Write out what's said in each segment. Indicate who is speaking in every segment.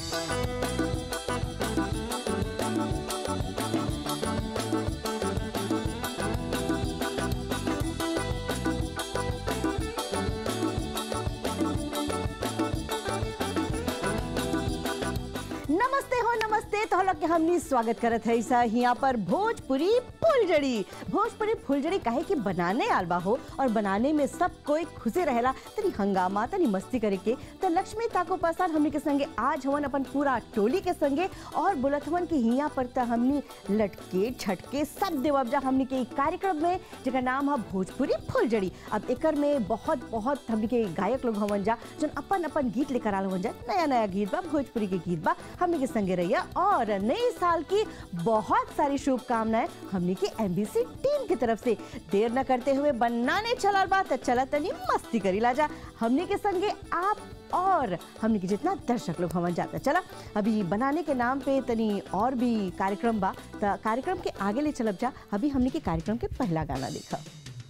Speaker 1: नमस्ते हो नमस्ते तो लोग के हमनी स्वागत करत है सा यहाँ पर भोजपुरी फुलझड़ी भोजपुरी फुलझड़ी काहे कि बनाने आलबा हो और बनाने में सब कोई खुशी रहेला तनी हंगामा तनी मस्ती करे के तो लक्ष्मी ताको प्रसाद हमनी के संगे आज हवन अपन पूरा टोली के संगे और बोलत हवन कि यहाँ पर त हमनी लटके छटके सब देवबजा हमनी के इ कार्यक्रम में जेकर नाम है भोजपुरी फुलझड़ी अब एकर में बहुत बहुत हमनी के गायक लोग हवन जा जन अपन अपन गीत लेकर आल हवन जा नया नया गीत बा भोजपुरी के गीत बा हमनी के संगे रहिया और नए साल की बहुत सारी शुभकामनाएं हमनी के एमबीसी टीम की तरफ से देर न करते हुए बनाने चलल बा त चला तनी मस्ती करी ला जा हमनी के संगे आप और हमनी के जितना दर्शक लोग हवन जाता चला अभी बनाने के नाम पे तनी और भी कार्यक्रम बा त कार्यक्रम के आगे ले चलब जा अभी हमनी के कार्यक्रम के पहला गाना देखा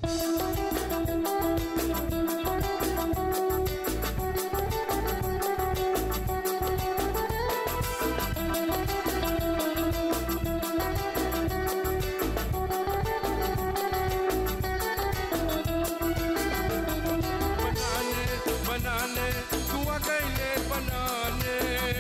Speaker 2: बनाने बनाने तू अकेले बनाने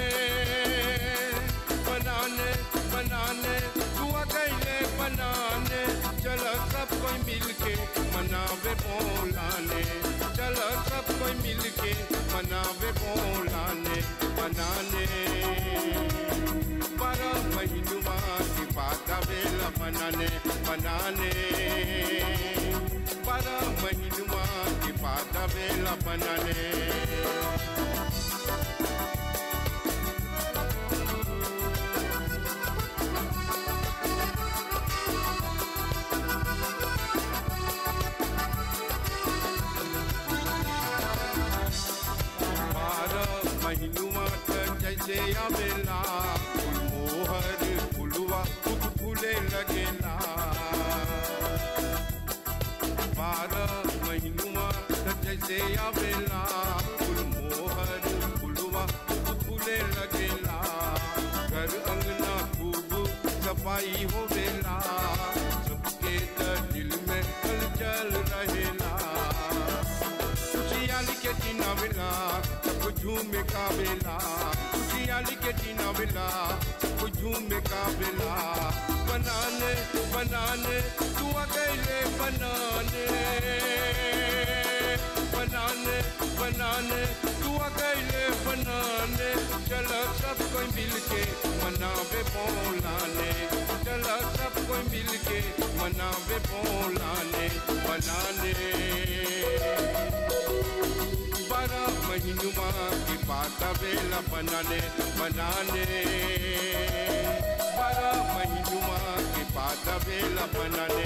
Speaker 2: बनाने बनाने तू अकेले बनाने चल सब कोई मिलके मनावे बोलाने चल सब कोई मिलके मनावे बोलाने बनाने बारह महीनुआ की बात वेला बनाने बनाने बारह महीनुआ की बात वेला बनाने बारह महीनुआ तक जैसे आवेला फूल मोहर फुलवा फूल फूले लगेला बारह महीनुआ तक जैसे आवेला फूल मोहर फुलवा फूल फूले लगेला घर अंगना खूब सफाई होवेला सबके त दिल में हलचल रहेला खुशियाली के जीना मिला सबको झूम का बेला खुशियाली के जीना मिला सबको झूम का बेला बनाने बनाने तू अकेले बनाने बनाने बनाने तू अकेले बनाने चल सब कोई मिलके मनावे बोलाने चल सब कोई मिलके मनावे बोलाने बनाने बारह महीनुआ की बात वेला बनाने बनाने बारह महीनुआ की बात वेला बनाने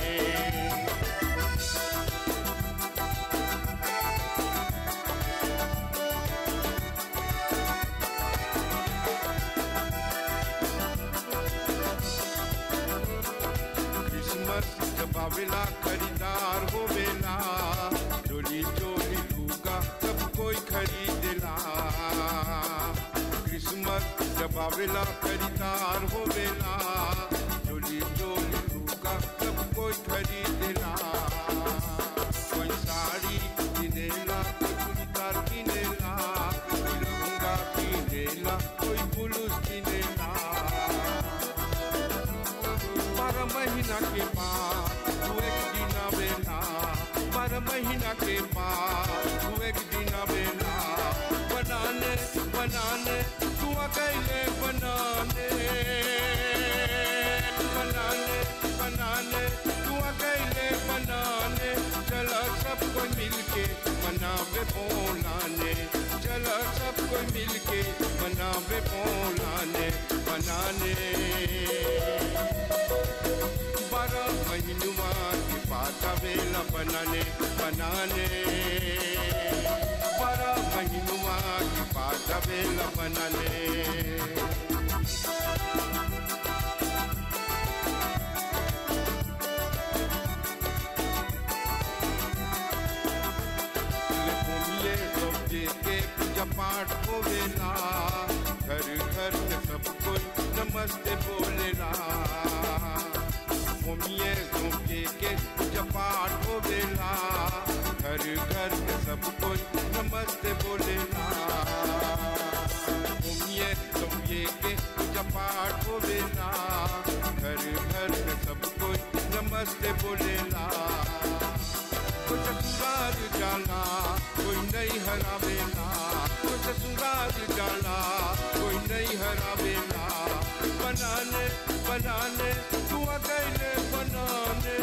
Speaker 2: क्रिसमस जब आवेला खरीदार होवेला चोली चोली लूगा सब कोई खरीदेला क्रिसमस जब आवेला खरीदार होवेला चोली चोली लूगा सब कोई खरीदेला कोई साड़ी किनेला कोई चूड़ीदार किनेला कोई लहंगा किनेला कोई ब्लूज किनेला बारह महीना के बाद तू एक दिन आवेला बारह महीना के बाद तू एक दिन आवेला बनाने बनाने तू अकेले बनाने बनाने बनाने तू अकेले बनाने चला सब कोई मिलके मनावे बोलाने चला सब कोई मिलके मनावे बोलाने बनाने बारह महीनुआ की बात वेला बनाने बनाने बारह महीनुआ की बात वेला बनाने ले घूमिए सब के पूजा पाठ होवेला घर घर पूजा पाठ होवेला घर घर में सब कोई नमस्ते बोलेला कोई ससुराल जाला कोई नहीं हरावेला कोई ससुराल जाला कोई नहीं हरावेला बनाने बनाने तू अकेले बनाने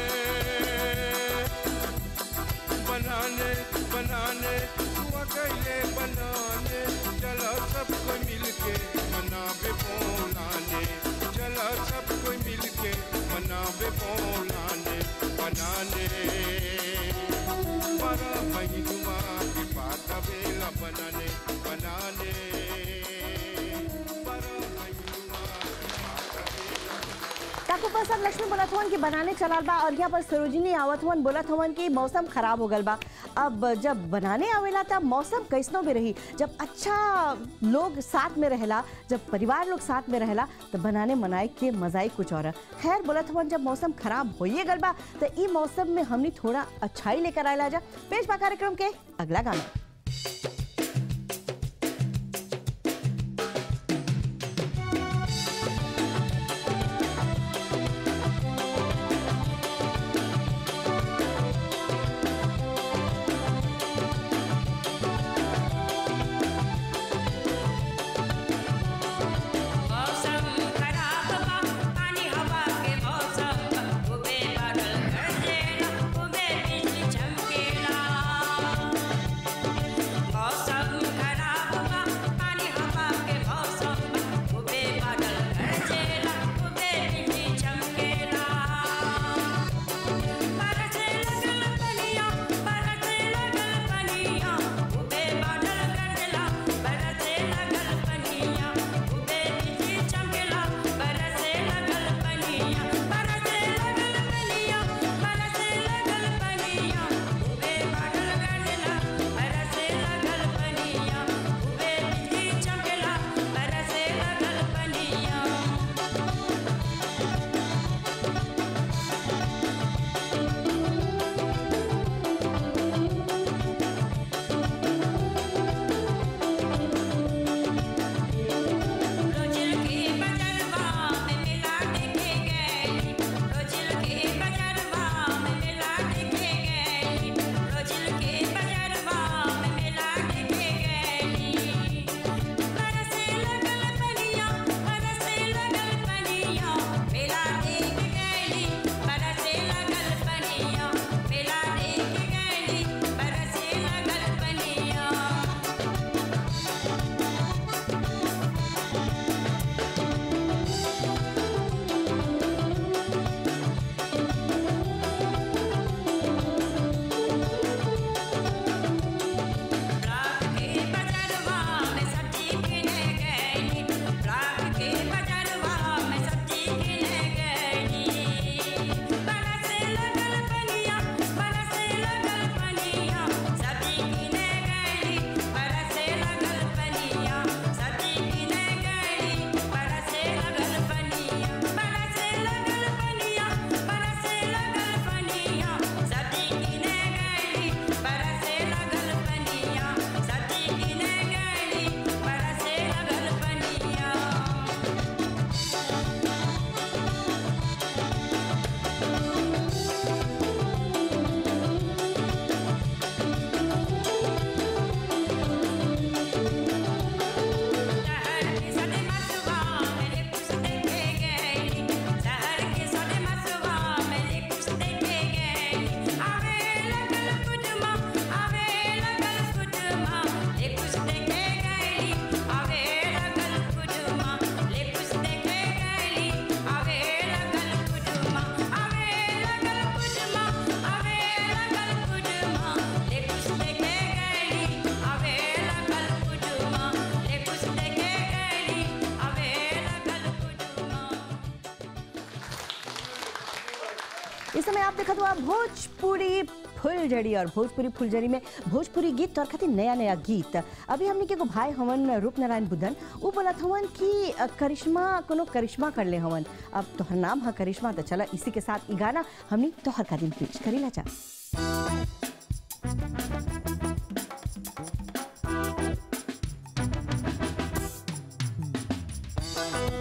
Speaker 2: बनाने बनाने तू अकेले बनाने चला सब कोई मिलके मनावे बोलाने चला सब कोई मिलके मनावे बोलाने बनाने बारह महीनुआ की बात वेला बनाने बनाने बारह महीनुआ की बात वेला
Speaker 1: काकू पसंद लक्ष्मी बोलत हवन कि बनाने चलाल बा और यहाँ पर सरोजिनी आवत हवन बोलत हवन कि मौसम खराब हो गल बा अब जब बनाने आवेला तब मौसम कैसनो भी रही जब अच्छा लोग साथ में रहेला जब परिवार लोग साथ में रहेला तो बनाने मनाए के मजा ही कुछ और है। खैर बोलत हवन जब मौसम खराब होइए गल बा तो ई मौसम में हमनी थोड़ा अच्छाई लेकर आयला जा पेश बा कार्यक्रम के अगला गाना
Speaker 3: मौसम खराब बा पानी हवा के मौसम खूबे बादल गरजेला खूबे बिजली चमकेला मौसम खराब बा पानी हवा के मौसम खूबे बादल गरजेला खूबे बिजली चमकेला बरसे लगल पनिया बरसे लगल पनिया खूबे बादल गरजेला बरसे लगल पनिया खूबे बिजली चमकेला बरसे लगल पनिया बरसे लगल पनिया बरसे लगल पनिया खूबे बादल गरजेला बरसे लगल पनिया खूबे बिजली चमकेला बरसे लगल पनिया रोजिल के बजरवा में मेला देखे गई रोजिल के बजरवा में मेला देखे गई रोजिल के बजरवा में मेला देखे गई बरसे लगल पनिया बरसे लगल पनिया मेला देख गई बरसे लगल पनिया मेला देख गई बरसे लगल पनिया रात के बजरवा में सब्जी किने गई रात के बजरवा में सब्जी किने गई बरसे लगल पनिया बरसे लगल पनिया सब्जी किने गई बरसे लगल पनिया सब्जी किने गई बरसे लगल पनिया बरसे लगल पनिया बरसे लगल पनिया सब्जी किने गई बरसे लगल पनिया सब्जी किने गई बरसे लगल पनिया शहर के सदे मसवा मेरे कुछ देखे गई शहर के सदे मसवा मेरे कुछ देखे गई आवे लगल कुटमा आवे लगल कुटमा ले कुछ देखे गई आवे लगल कुटमा ले कुछ देखे गई आवे लगल कुटमा आवे लगल कुटमा आवे लगल कुटमा ले कुछ देखे गई आवे लगल कुटमा ले कुछ देखे गई आवे लगल कुटमा
Speaker 1: इस समय आप देखत हुआ भोजपुरी फुलझड़ी और भोजपुरी फुलझड़ी में भोजपुरी गीत और खातिर नया नया गीत अभी हमने के एगो भाई हवन रूप नारायण बुद्धन वो बोलत हवन कि अ, करिश्मा कोनो करिश्मा कर ले हवन अब तोहर नाम है करिश्मा तो चला इसी के साथ ई गाना हमने तोहर का दिन पेश करीला जा
Speaker 3: रे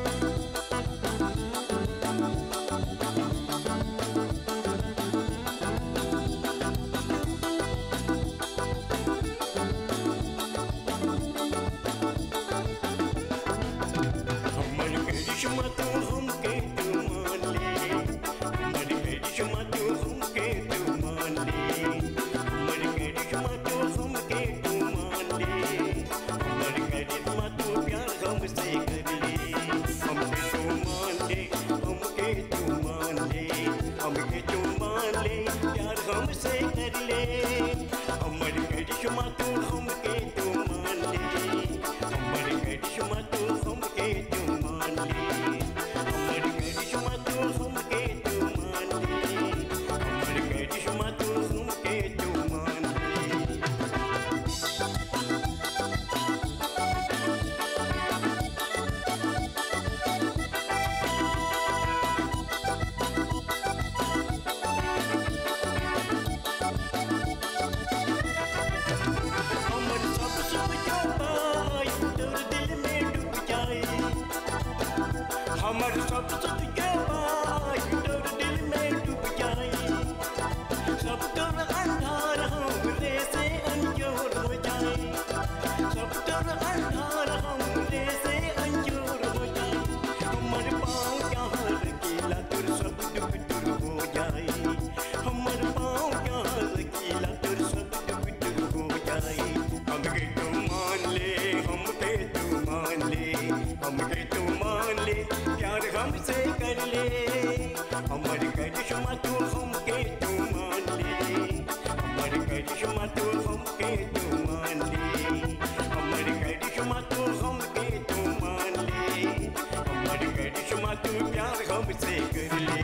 Speaker 4: हमके तू मान ले प्यार हमसे कर ले हमर करिश्मा तू हमके तू मान ले हमर करिश्मा तू हमके तू मान ले हमर करिश्मा तू हमके तू मान ले हमर करिश्मा तू प्यार हमसे कर ले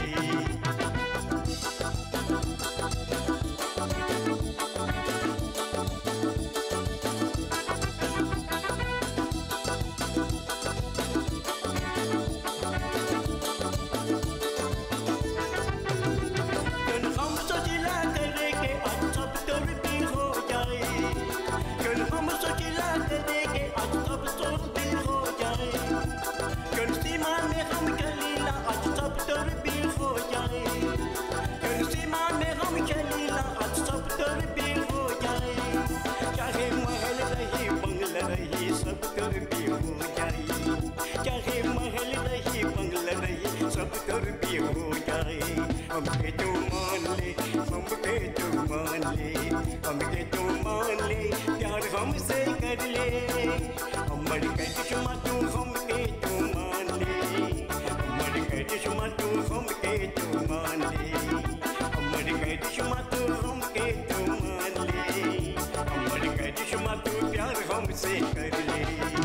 Speaker 4: कल हम सोचिला करे के आज सब तर भी हो जाए कल हम सोचिला करे के आज सब तर भी हो जाए कल सीमा में हम चलीला आज सब तर भी हो जाए कल सीमा में हम चलीला आज सब तर भी हो जाए चाहे महल रही बंगला रही सब तर भी हो जाए चाहे महल रही बंगला रही सब तर भी हो जाए हमके तो मान ले हमके तो मान ले हमके तो मान ले प्यार हमसे कर ले हमर करिश्मा तू हमके तो मान ले हमर करिश्मा तू हमके तो मान ले हमर करिश्मा तू हमके तो मान ले हमर करिश्मा तू प्यार हमसे कर ले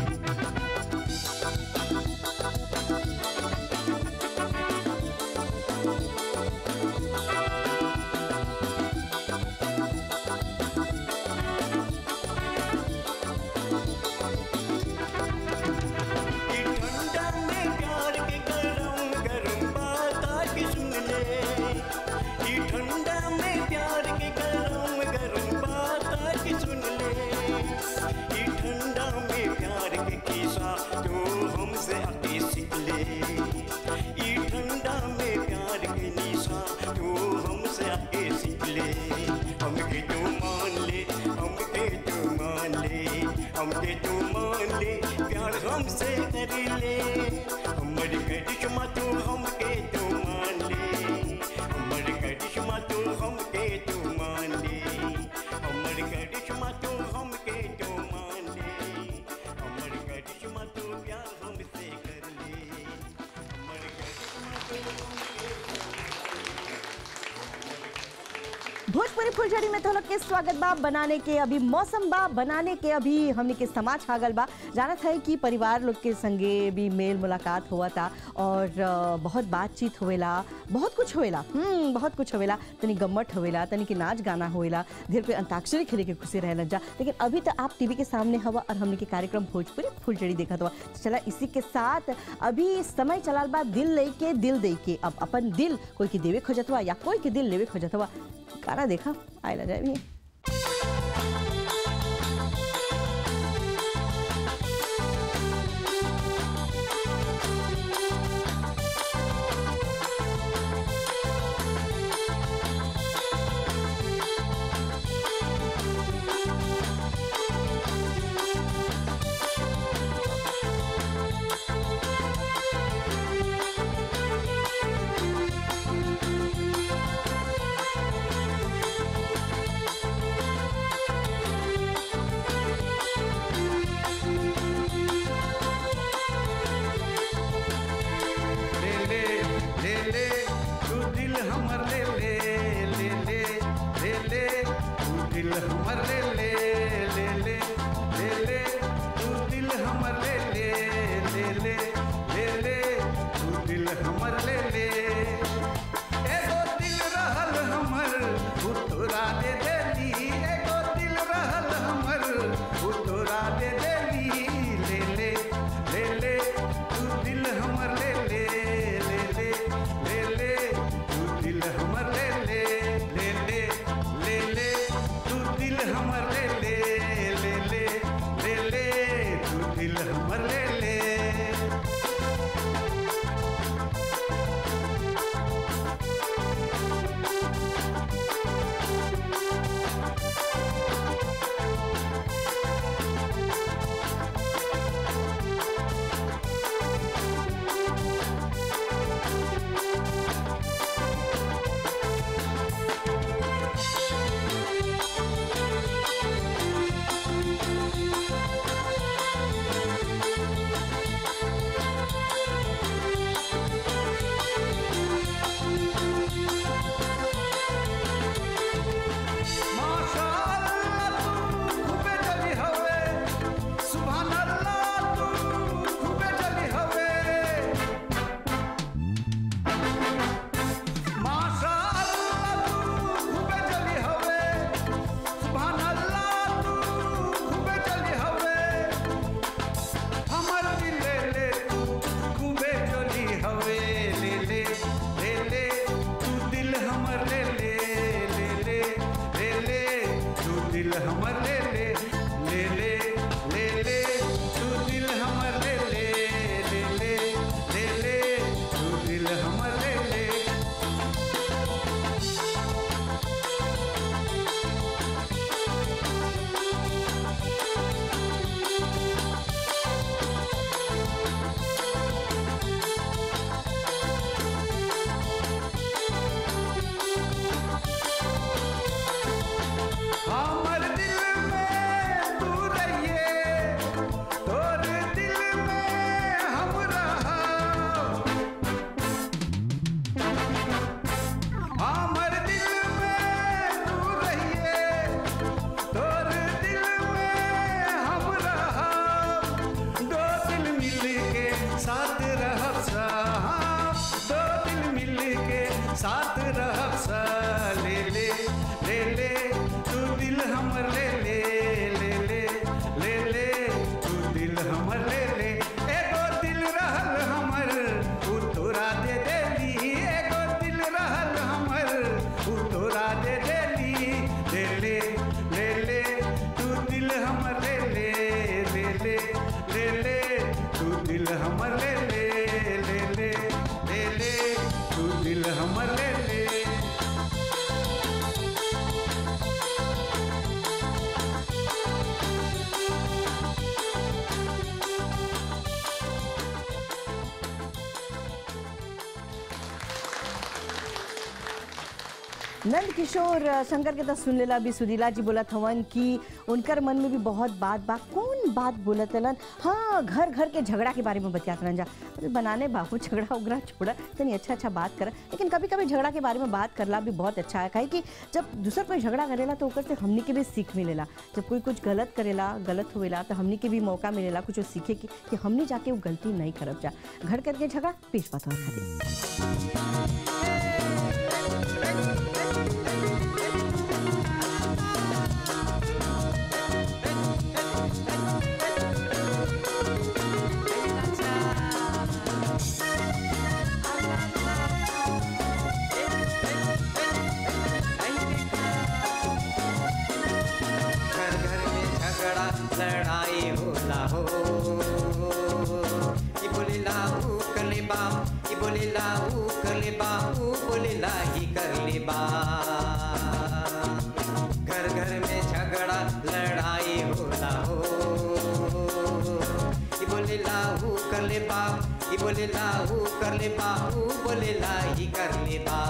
Speaker 4: ई ठंडा में प्यार के गरम गरम बात आके सुन ले ई ठंडा में प्यार के गरम गरम बात आके सुन ले ई ठंडा में प्यार के किस्सा जो हमसे आके सीख ले ई ठंडा में प्यार के निशा जो हमसे आके सीख ले हमके तो मान ले हमके तो मान ले हमके तो मान ले प्यार हमसे कर ले हमर करिश्मा तो हमके तो मान ले हमर करिश्मा तो हमके तो मान ले हमर करिश्मा तो हमके तो मान ले हमर करिश्मा तो प्यार हमसे कर ले हमर करिश्मा तो
Speaker 1: भोजपुरी फुलझड़ी में तो लोग के स्वागत बा बनाने के अभी मौसम बा बनाने के अभी हमने के समाज छागल बा जानत है कि परिवार लोग के संगे भी मेल मुलाकात हुआ था और अ, बहुत बातचीत होवेला बहुत कुछ होवेला हम्म बहुत कुछ होवेला तनी गम्मट होवेला तनी के नाच गाना होवेला धीरे पे अंताक्षरी खेले के खुशी रहे जा लेकिन अभी तो आप टीवी के सामने हवा और हमने के कार्यक्रम भोजपुरी फुलझड़ी देखा हुआ चला इसी के साथ अभी समय चलाल बा दिल ले के दिल दे के अब अपन दिल कोई के देवे खोजत हुआ या कोई के दिल लेवे खोजत हुआ गाना देखा आयला जाए भी
Speaker 2: ले ले ले ले तू दिल हमर ले ले ले ले ले ले तू दिल हमर ले ले ले ले ले ले तू दिल हमर ले ले ले ले ले ले तू दिल हमर ले ले एगो दिल रहल हमर उतरा दे देली एगो दिल रहल हमर उतरा दे देली ले ले ले ले तू दिल हमर ले ले ले ले ले ले तू दिल हमर ले ले ले ले ले ले तू दिल हमर
Speaker 5: साथ रहब सा हाँ, दो दिल मिल के साथ रहब सा ले ले ले ले तू दिल हमर ले ले ले ले ले ले तू दिल हमर ले ले एगो दिल रहल हमर उ तोरा दे देली एगो दिल रहल हमर उ तोरा दे देली ले ले ले ले तू दिल हमर ले ले ले ले ले ले तू दिल हमर ले ले ले ले ले ले तू दिल हमर ले ले
Speaker 1: नंद किशोर अ, शंकर के तो सुन लेला भी सुरीला जी बोलत हवन कि उनकर मन में भी बहुत बात बा कौन बात बोलत हलन हाँ घर घर के झगड़ा के बारे में बतियात रहन जा अरे बनाने बाबू झगड़ा उगड़ा छोड़ा तनी अच्छा अच्छा बात कर लेकिन कभी कभी झगड़ा के बारे में बात करला भी बहुत अच्छा है काहे कि जब दूसर कोई झगड़ा करेला तो ओकर से हमनी के भी सीख मिलेला जब कोई कुछ गलत करेला गलत होवेला तो हमनी के भी मौका मिलेला कुछ सीखे की कि हमनी जाके वो गलती नहीं करब जा घर करके झगड़ा पेश बात और खातिर
Speaker 6: घर घर में झगड़ा लड़ाई होला हो ई बोले लाऊ कर ले बा ई बोले लाऊ कर ले बा ऊ बोले लाही कर ले बा घर घर में झगड़ा लड़ाई होला हो ई बोले लाऊ कर ले बा ई बोले लाऊ कर ले बा ऊ बोले लाही कर ले बा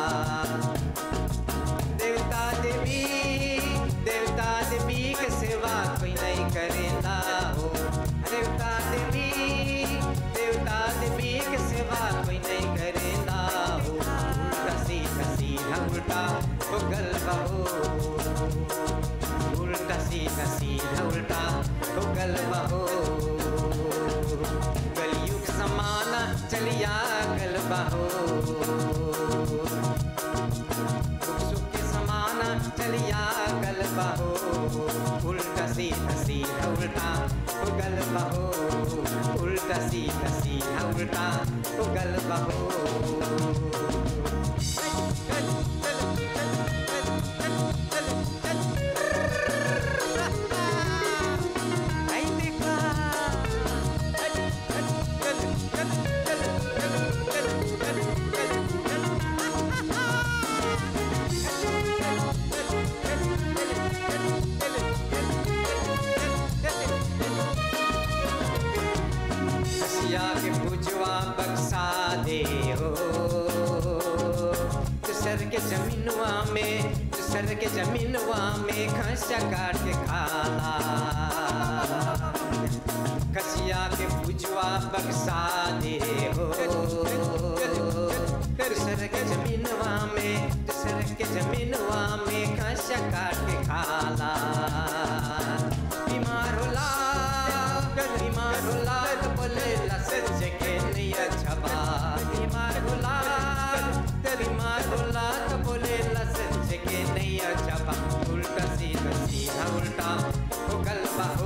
Speaker 6: देवता देवी देवता देवी के सेवा कोई नहीं करेला हो देवता देवी देवता देवी के सेवा कोई नहीं करेला हो उल्टा सीधा सीधा उल्टा हो गलबा हो उल्टा सीधा सीधा उल्टा हो गलबा हो कलयुग समाना चलिया गलबा हो सुख सुख के समाना चलिया गलबा हो उल्टा सीधा सीधा उल्टा हो गलबा हो उल्टा सीधा सीधा उल्टा हो गलबा हो आई देखा कसिया के पुजवा बक्सा दे हो सर के जमीनवा में सर के जमीनवा में खसिया काट के खाला कसिया के पुजवा बक्सा दे हो सर के जमीनवा में सर के जमीनवा में खसिया काट के खाला बीमार होला बीमार होला तो बोले लसच के नहीं अच्छा बा बीमार होला बीमार होला तो बोले लसच के नहीं अच्छा बा उल्टा सीधा सीधा उल्टा हो गलबा हो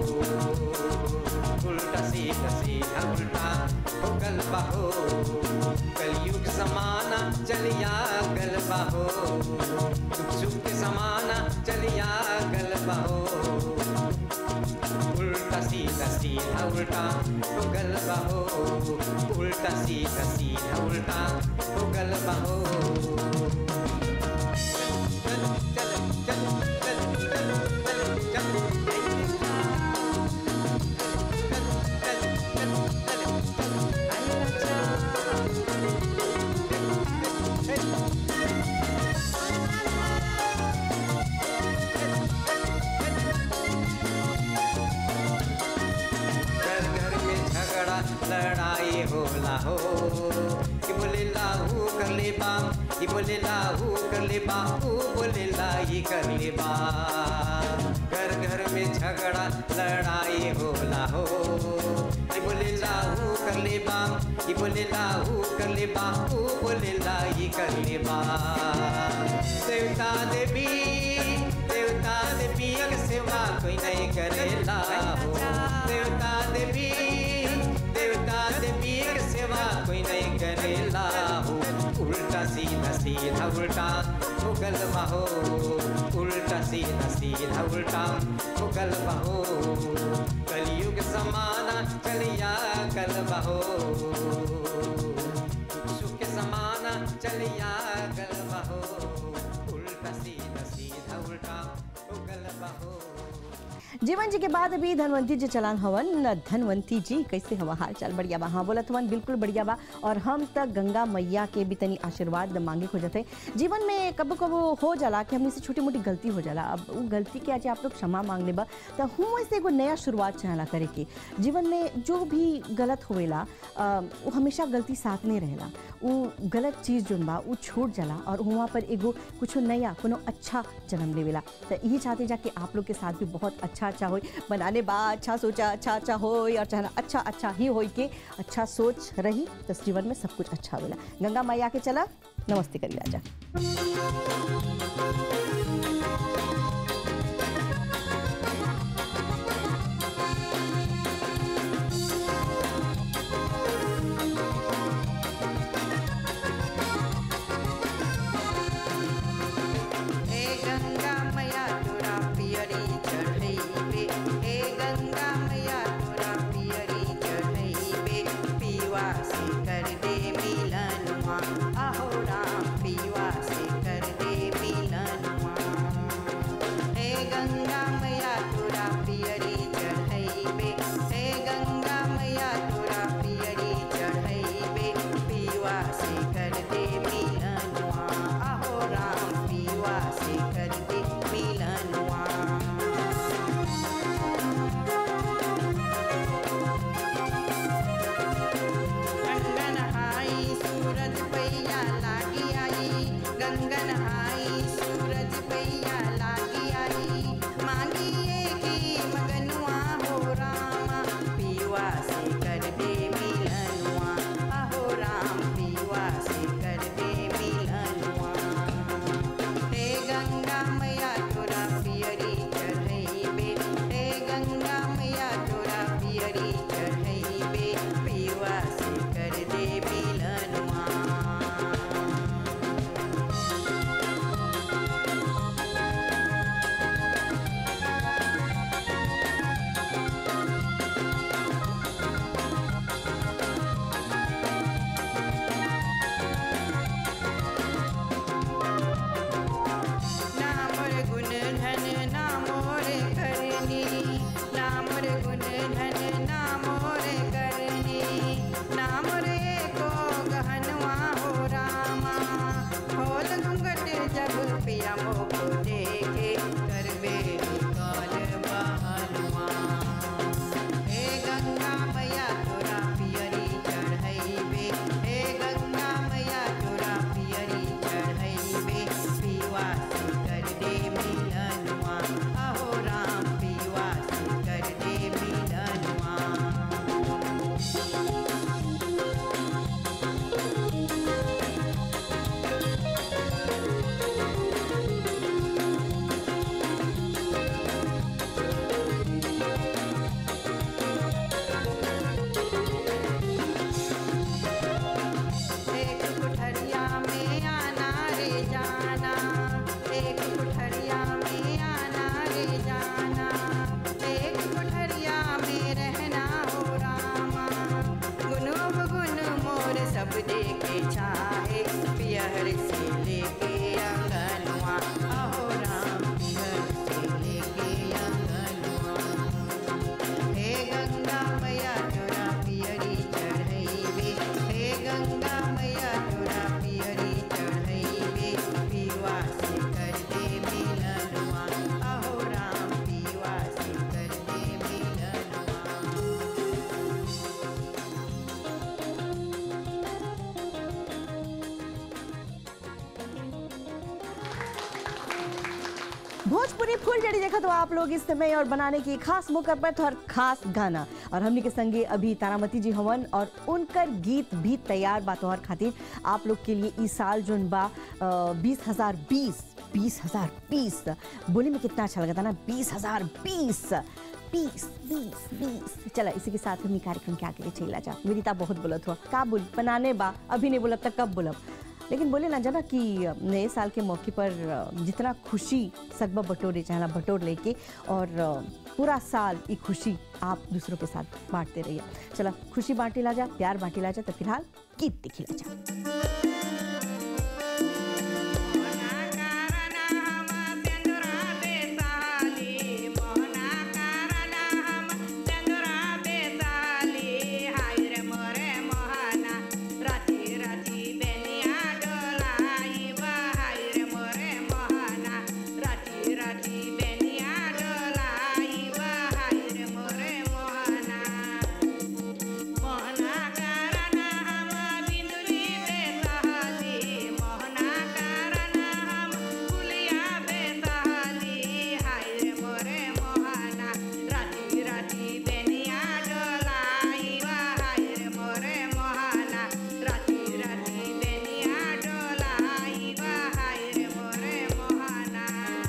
Speaker 6: उल्टा सीधा सीधा उल्टा हो गलबा हो कलयुग समाना चलिया गलबा हो सुख सुख के समाना चलिया गलबा हो उल्टा सीधा सीधा उल्टा हो गलबा हो उल्टा सीधा सीधा उल्टा हो गलबा हो चल चल चल चल चल चल चल घर घर में झगड़ा लड़ाई होला हो कि बोले लाहू कर ले बा कि बोले लाहू कर ले बा ऊ बोले लाई कर ले बा घर घर में झगड़ा लड़ाई होला हो कि बोले लाहू कर ले बा ये बोलेला ऊ कर ले बा ऊ बोलेला ये कर ले बा देवता देवी देवता देवी अग सेवा कोई नहीं करेला हो देवता देवी देवता देवी अग सेवा कोई नहीं करेला हो उल्टा सीधा सीधा उल्टा उगल बहो उल्टा सीधा सीधा उल्टा उगल बहो कलयुग समाना चलिया कल बहो सुख समाना चलिया कल बहो उल्टा सीधा सीधा उल्टा उगल बहो
Speaker 1: जीवन जी के बाद अभी धनवंती जी चलान हवन धनवंती जी कैसे हवा हाल चाल बढ़िया बा हाँ बोलत हवन बिल्कुल बढ़िया बा और हम तक गंगा मैया के भी तनी आशीर्वाद मांगे हो जाते जीवन में कबो कबो हो जाला कि हमने से छोटी मोटी गलती हो जाला अब वो गलती के आज आप लोग क्षमा मांग लेबा तो हूँ ऐसे एगो नया शुरुआत चाहला करे के जीवन में जो भी गलत होवेला अ, वो हमेशा गलती साथ नहीं रहेला वो गलत चीज़ जोन बा वो छूट जाला और वहाँ पर एगो कुछ नया कोनो अच्छा जन्म लेवेला तो यही चाहते जाके आप लोग के साथ भी बहुत अच्छा अच्छा हो बनाने बा अच्छा सोचा अच्छा अच्छा हो और चाहना अच्छा अच्छा ही हो के अच्छा सोच रही तो जीवन में सब कुछ अच्छा होला गंगा मैया के चला नमस्ते करी राजा
Speaker 7: हे गंगा मैया तोरा पियरी चढ़ैबे हे गंगा मैया तोरा पियरी चढ़ैबे पीवा से कर दे मिलनवा आहो राम पीवा से कर दे मिलनवा हे गंगा मैया तोरा पियरी चढ़ैबे हे गंगा मैया तोरा पियरी चढ़ैबे पीवा से कर दे मिलनवा आहो राम पीवा से कर दे मिलनवा गंगन आई सूरज पैया लागी आई गंगन आई सूरज पैया लागी आई मांगिए की मगनुआ हो रामा पीवा से कर दे मिलनुआ अहो राम पीवा से कर दे मिलनुआ हे गंगा मैया तोरा पियरी चढ़ैबे हे गंगा मैया तोरा पियरी चढ़ैबे पीवा से कर दे मिलनुआ नामर गुण धन नामोर करनी नामर गुण धन नामोर करनी नामर एको गहनवा हो रामा खोल घूंघट जब पिया मोको देखे करबे निकाल बहनवा हे गंगा मैया तोरा पियरी चढ़ैबे हे गंगा मैया तोरा पियरी चढ़ैबे पीवा से कर दे मिलनवा अहो राम पीवा से कर दे मिलनवा एक कुठरिया में आना रे जाना एक कुठरिया में आना रे जाना एक कुठरिया में रहना हो रामा गुनो गुन मोर सब देखे चाहे पियर से लेके अंगनवा अहो राम पियर से लेके अंगनवा हे गंगा मैया तोरा पियरी चढ़ैबे हे गंगा मैया तोरा पियरी चढ़ैबे पीवा से कर दे मिलनवा अहो राम पीवा से कर दे मिलनवा
Speaker 1: भोजपुरी फुल जड़ी देखा तो आप लोग इस समय और बनाने की खास मौका पर तो और खास गाना और हमने के संगे अभी तारामती जी हवन और उनकर गीत भी तैयार बा तोहर खातिर आप लोग के लिए इस साल जोन बा बीस हजार बीस बीस हजार बीस बोले में कितना अच्छा लगा था ना बीस हजार बीस बीस बीस बीस चला इसी के साथ हम कार्यक्रम के आगे ले चला जा मेरी ता बहुत बोलत हुआ का बोल बनाने बा अभी नहीं बोलब तक कब बोलब लेकिन बोले ना जाना कि नए साल के मौके पर जितना खुशी सकबा बटोरे चाहना बटोर लेके और पूरा साल ये खुशी आप दूसरों के साथ बांटते रहिए चला खुशी बांटी ला जा प्यार बांटी ला जा तो फिलहाल गीत दिखी ला जा
Speaker 3: मोहना करना हम बिंदुरी बेसहाली मोहना करना हम फुलिया बेसहाली हाय रे मोरे मोहना राती राती बेनिया डोलाई वा हाय रे मोरे मोहना राती राती बेनिया डोलाई वा हाय रे मोरे मोहना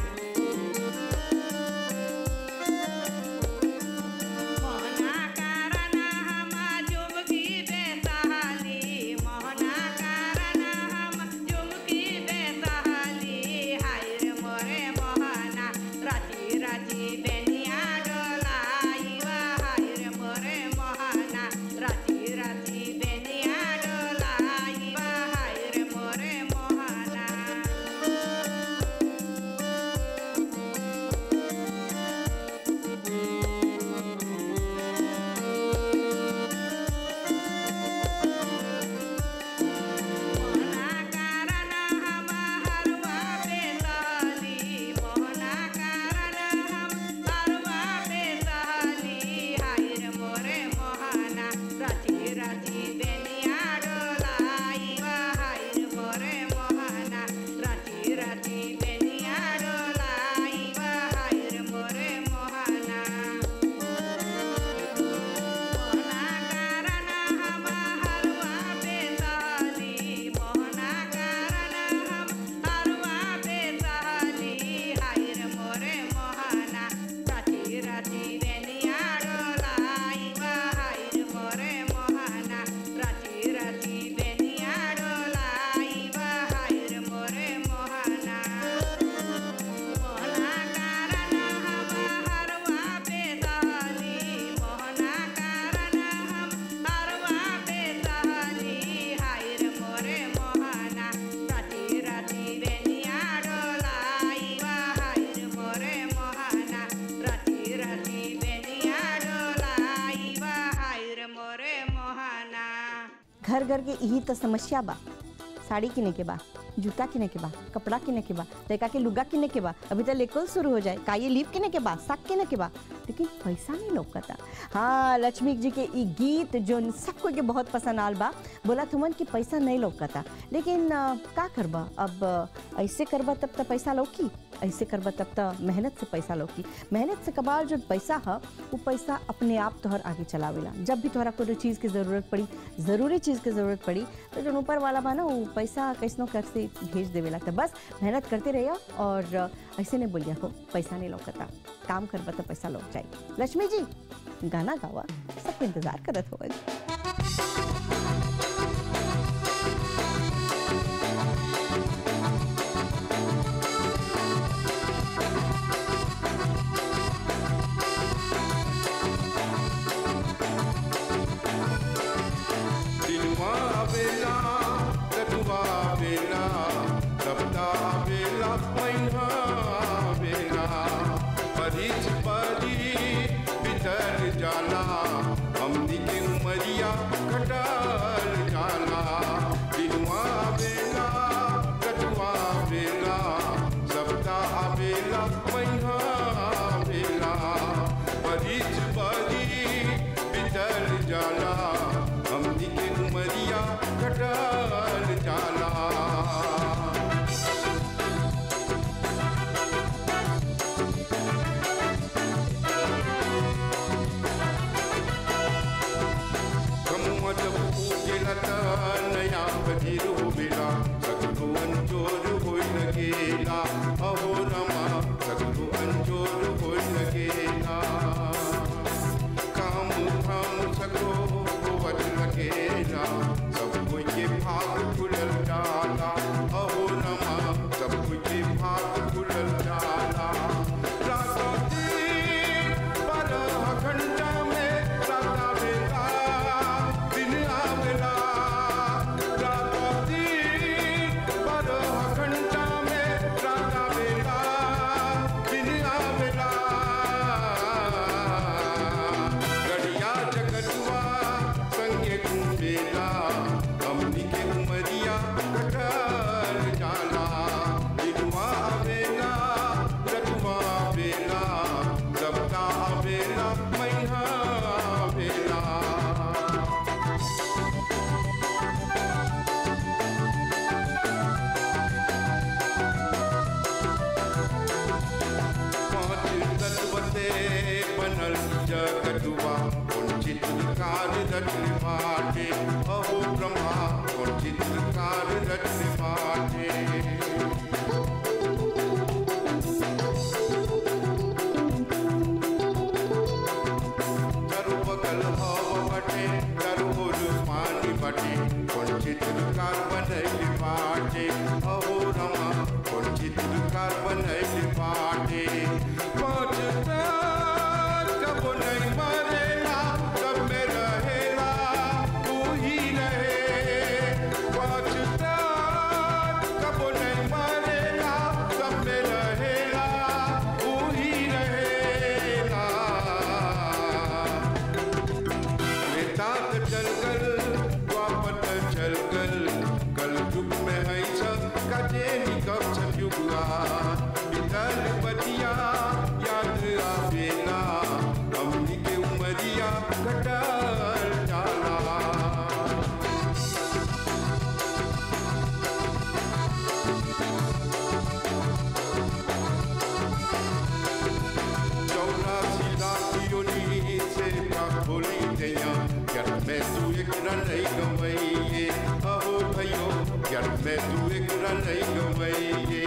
Speaker 3: मोहना करना हम जुमकी बेसहाली मोहना करना हम जुमकी बेसहाली हाय रे मोरे मोहना राती राती बेनिया डोलाई वा हाय रे मोरे मोहना राती राती बेनिया डोलाई वा हाय रे मोरे मोहना मोहना करना हम हरवा बेसहाली मोहना करना हम हरवा बेसहाली हाय रे मोरे मोहना राती राती बेनिया डोलाई वा हाय रे मोरे मोहना राती राती बेनिया डोलाई वा हाय रे मोरे मोहना मोहना करना हम हरवा बेसहाली मोहना करना हम हरवा बेसहाली हाय रे मोरे मोहना राती राती बेनिया डोलाई वा हाय रे मोरे मोहना राती राती बेनिया डोलाई वा हाय रे मोरे मोहना मोहना करना हम हरवा बेसहाली मोहना करना हम हरवा बेसहाली हाय रे मोरे मोहना राती राती बेनिया डोलाई वा हाय रे मोरे मोहना राती राती बेनिया डोलाई वा हाय रे मोरे मोहना
Speaker 1: घर घर के यही तो समस्या बा साड़ी किने के बा जूता किने के बा कपड़ा किने के बा लड़का के लुगा किने के बा अभी तो लेकुल शुरू हो जाए का ये लीव किने के बा साग किने के बा लेकिन पैसा नहीं लौकता हाँ लक्ष्मी जी के ई गीत जो सबको के बहुत पसंद आल बा बोला तुमन कि पैसा नहीं लौकता लेकिन अ, का करबा अब अ, ऐसे करबा तब तो पैसा लौकी ऐसे करबा तब तो मेहनत से पैसा लौकी मेहनत से कबाल जो पैसा है वो पैसा अपने आप तोहर आगे चलावेला जब भी तोहरा कोई चीज़ की ज़रूरत पड़ी ज़रूरी चीज़ की ज़रूरत पड़ी तो जो ऊपर वाला बा ना वो पैसा कैसनो कर से भेज देवेला तो बस मेहनत करते रहिए और ऐसे नहीं बोलिया हो पैसा नहीं लौकता काम करबा तो पैसा लौक जाए लक्ष्मी जी गाना गावा सबको इंतज़ार करत हो
Speaker 2: दिनवा आवेला रतुवा आवेला सप्ताह आवेला महीना आवेला परीच परी बितर जाला हमनी के उमरिया कटल जाला दिनवा आवेला रतुवा आवेला सप्ताह आवेला महीना आवेला परीच परी बितर जाला हमनी के उमरिया कटल जाला फजीर होवेला सगरो अंजोर होई लगेला अहो रमा सगरो अंजोर होई लगेला काम धाम सगरो होवत लगेला सब कोई के भाग खुलल जाला अहो रमा सब कोई के भाग खुलल जाला राता दिन बारह घंटा में राता बेला दिन आवेला राता दिन बारह घंटा में राता बेला दिन आवेला गड़िया जगतुआ संगे घूमेला हमनी के उमरिया कटल जाला दिनवा आवेला रतुआ आवेला सबका आवेला मैहा आवेला पाँच तत्व से बनल जगतुआ कौन चित्रकार रचन बाटे अहो ब्रह्मा कौन चित्रकार रचन बाटे चारों बगल हवा बटे चारों ओर पानी बटे कौन चित्रकार बनैल बाटे अहो रमा कौन चित्रकार बनैल बाटे पाँच तार कब नहीं मरेला कब में रहेला तू ही रहे पाँच तार कब नहीं मरेला कब में रहेला तू ही रहेला वेदांत चल गल द्वापत चल गल कल युग में है सब कजे निकब सतयुगा बितल बतिया याद आवेला हमनी के उमरिया कटल जाला चौरासी लाख योनी से का खोली गया यार मैं तू एक रन नहीं गवैये अहो भयो यार मैं तू एक रन नहीं गवैये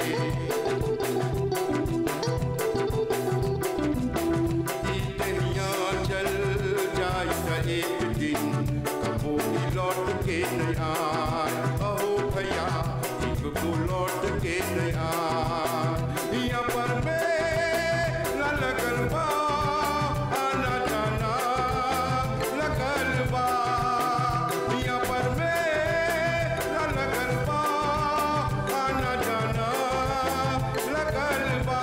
Speaker 2: ई दुनिया चल जाए त एक दिन कबो भी लौट के नहीं आए अहो भैया एक को लौट के नहीं आए यहाँ पर मेरा लगल बा आना जाना लगल बा यहाँ पर मेरा लगल बा आना जाना लगल बा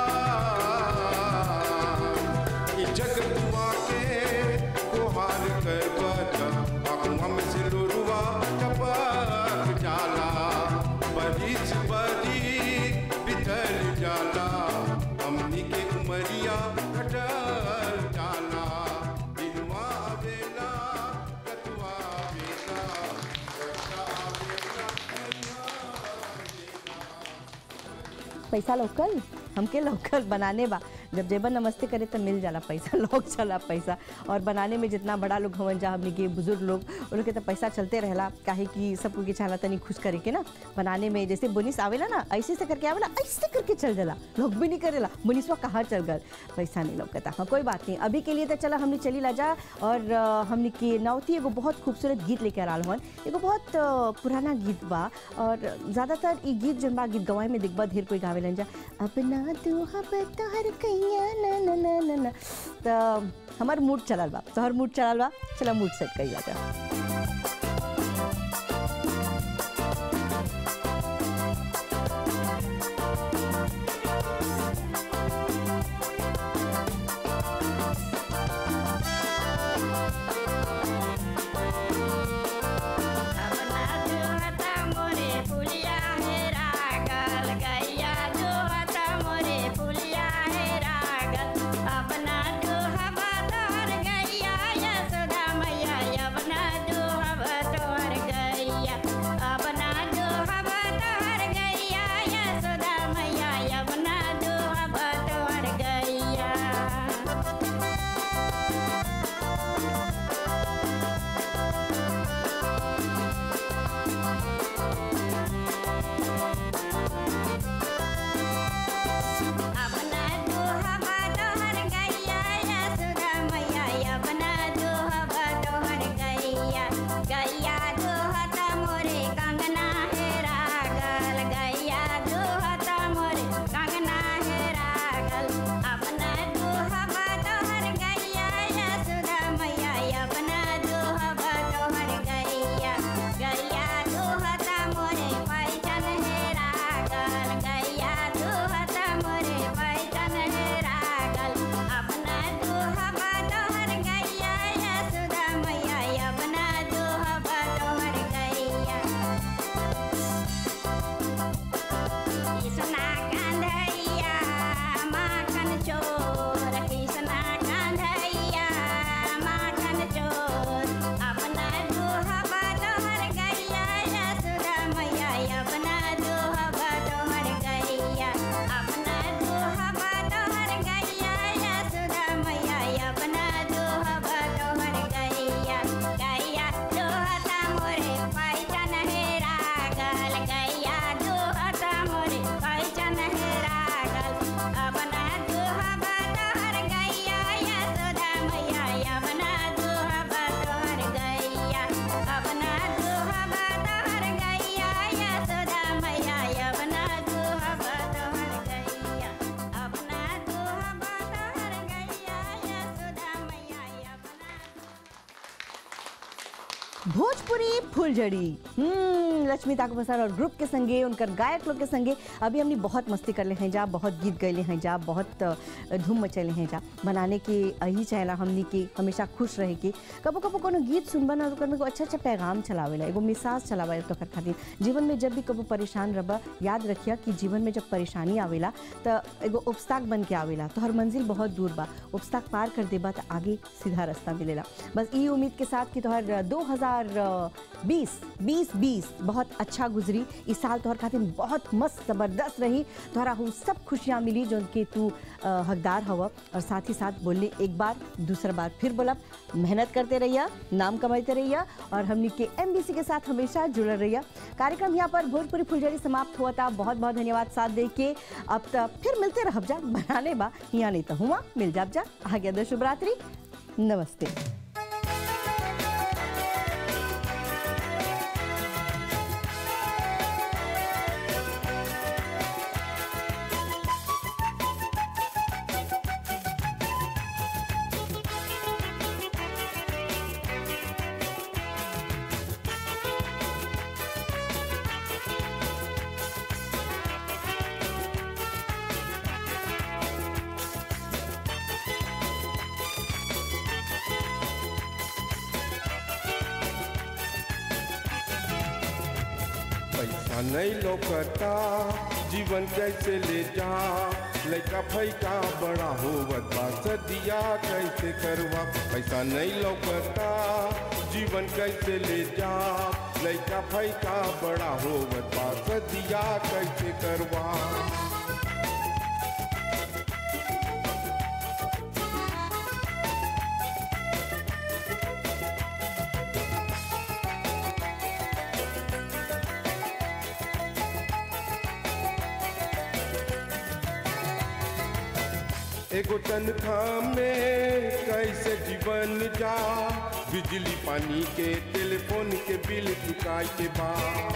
Speaker 2: ई जग दुआ के कोहार कर बता आँखों में से लोरुआ टपक जाला बरिस बरी बितल जाला हमनी के उमरिया कटल जाला दिनवा आवेला कतुआ आवेला वर्षा आवेला
Speaker 1: पैसा लोकल हमके लोकल बनाने बा जब जेबर नमस्ते करे तो मिल जाला पैसा लोग चला पैसा और बनाने में जितना बड़ा लोग हवन जा हमने के बुजुर्ग लोग उन लोग के तो पैसा चलते रहेला काहे कि सबको के चाहला तनी खुश करे के ना बनाने में जैसे बुनिस आवेला ना ऐसे से करके आवेला ऐसे करके चल जाला लोग भी नहीं करेला बुनिसवा कहाँ चल गल पैसा नहीं लौकता हाँ कोई बात नहीं अभी के लिए तो चला हमने चली ला जा और अ, हमने के नौती एगो बहुत खूबसूरत गीत लेके आ हन एगो बहुत अ, पुराना गीत बा और ज़्यादातर ई गीत जन बा गीत गवाए में दिखबा ढेर कोई गावेलन जा अपना तू हब तोहर कैया ना ना ना ना ना तो हमार मूड चलल बा तोहर मूड चलल बा चला मूड सेट कइला जा
Speaker 3: अपना दुहता मोरे पुलिया हे रागल गैया दुहता मोरे पुलिया हे रागल अपना दुहबा तोहर गैया यशोदा मैया अपना दुहबा
Speaker 1: भोजपुरी फुलझड़ी हम्म लक्ष्मी ताको प्रसाद और ग्रुप के संगे उनकर गायक लोग के संगे अभी हमने बहुत मस्ती कर ले हैं जा बहुत गीत गैले हैं जा बहुत अ, धूम मचैले हैं जा बनाने के यही चाहेला हमनी के हमेशा खुश रहे के कबो कबो कोनो गीत सुनबा ना ओकर में एगो अच्छा अच्छा पैगाम चलावेला एगो मिसाज चलावेला तोकर खातिर जीवन में जब भी कबो परेशान रबा याद रखिया कि जीवन में जब परेशानी आवेला त एगो उपस्ताक बन के आवेला तो हर मंजिल बहुत दूर बा उपस्ताक पार कर देबा त आगे सीधा रास्ता मिलेला बस ई उम्मीद के साथ कि तोहर दो हजार बीस बीस बीस बहुत अच्छा गुजरी इस साल तोहर खातिर बहुत मस्त जबरदस्त रही तोहरा वो सब खुशियाँ मिली जो कि तू अ, हकदार हवा और साथ ही साथ बोलने एक बार दूसरा बार फिर बोलब मेहनत करते रहिया नाम कमाते रहिया और हमनी के एम के साथ हमेशा जुड़ल रहिया कार्यक्रम यहाँ पर भोजपुरी फुलझड़ी समाप्त हुआ था बहुत बहुत धन्यवाद साथ दे के अब तक फिर मिलते रहब जा बनाने बा यहाँ नहीं तो हुआ मिल जाब जा आ गया दो शुभ रात्रि नमस्ते
Speaker 2: पैसा नहीं लौकता जीवन कैसे ले जा लड़का फैका बड़ा होवत बा सदिया कैसे करवा पैसा नहीं लौकता जीवन कैसे ले जा लड़का फैका बड़ा होवत बा सदिया कैसे करवा एगो तनख्वाह में कैसे जीवन जा बिजली पानी के टेलीफोन के बिल चुकाए के बाद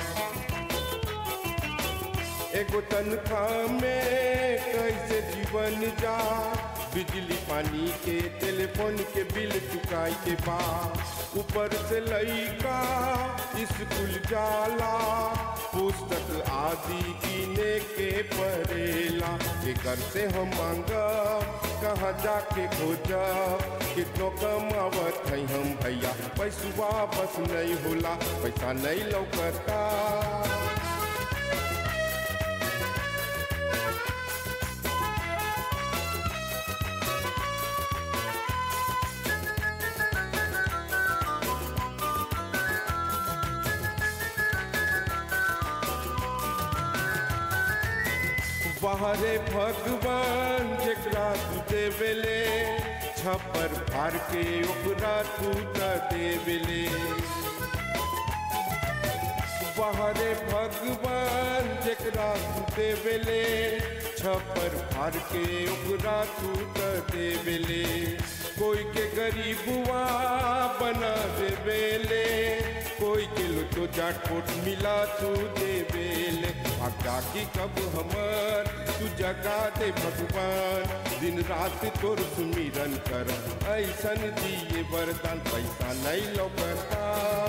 Speaker 2: एगो तनख्वाह में कैसे जीवन जा बिजली पानी के टेलीफोन के बिल चुकाए के बाद ऊपर से लइका स्कूल जाला पुस्तक आदि किने के पड़ेला एकर से हम मांगब कहाँ जाके खोजब कितनो कमावत है हम भैया पैसवा बस नहीं होला पैसा नहीं लौकता बाहरे भगवान जेकरा तू देवेले छप्पर फाड़ के ओकरा तू त देवेले बाहरे भगवान जेकरा तू देवेले छप्पर फाड़ के ओकरा तू त देवेले कोई के गरीबुआ बना देवेले कोई के लुटो जाटपोट मिला तू देवेले आगा की कब हमर तू जगा दे भगवान दिन रात तोर सुमिरन कर ऐसन दिए वरदान पैसा नहीं लौकता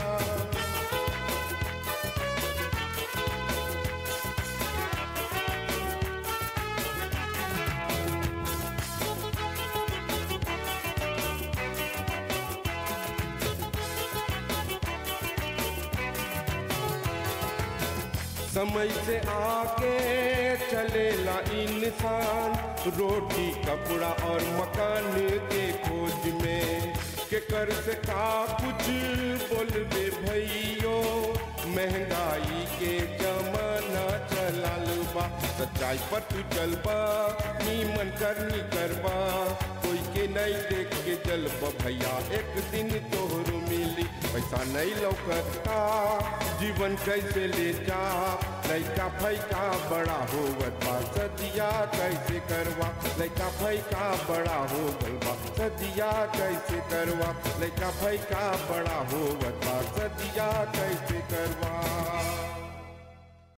Speaker 2: समय से आगे चलेला इंसान रोटी कपड़ा और मकान के खोज में के कर से का कुछ बोलबे भैयो महंगाई के जमाना चलाल बा सच्चाई पर तू चलबा नीमन करनी करबा कोई के नहीं देख के जलबा भैया एक दिन तोहरो मिली पैसा नहीं लौकता जीवन कैसे ले जा लैका फैका बड़ा होवत बा सदिया कैसे करवा लैका फैका बड़ा हो गल बा सदिया कैसे करवा लैका फैका बड़ा होवत बा सदिया कैसे करवा